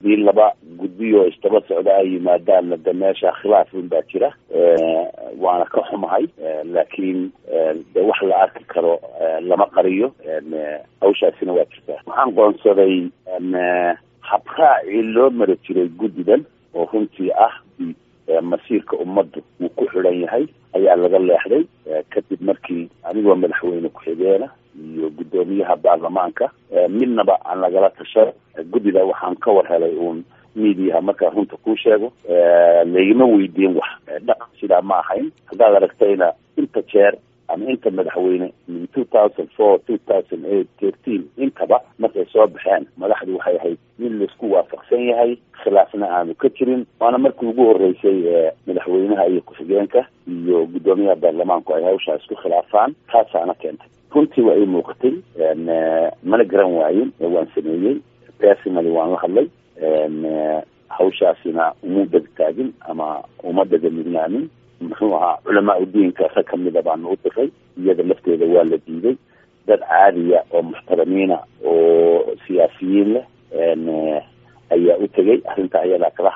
haddii laba guddiyo isdaba socda ay yimaadaanna de meesha khilaaf un baa jira waana ka xumahay laakiin de wax la arki karo lama qariyo hawshaasina waa jirtaa waxaan qoonsaday habraacii loo mari jiray guddidan oo runtii ah masiirka ummaddu uu ku xidhan yahay ayaa laga leexday kadib markii anigoo madaxweyne ku-xigeena iyo guddoomiyaha baarlamaanka midnaba aan lagala tashan guddida waxaan ka war helay uun miidiyaha markaa runta kuu sheego laygama weydiin wax dhaqan sidaa ma ahayn haddaad aragtayna inta jeer ama inta madaxweyne min two thousand four two thousand eight thirteen intaba markay soo baxeen madaxdu waxay ahayd mid laisku waafaqsan yahay khilaafna aanu ka jirin waana markii ugu horeysay madaxweynaha iyo ku-xigeenka iyo guddoomiyaha baarlamaanku ay hawshaa isku khilaafaan taasaana keentay runtii waa ii muuqatay mana garan waayin waan sameeyey personally waan la hadlay hawshaasina uma degtaagin ama uma degamidnaanin muxuu ahaa culamaa udiinka rag kamida baanu u diray iyada lafteeda waa la diiday dad caadiya oo muxtaramiina oo siyaasiyiin leh ayaa u tegay arrinta ayadaa kala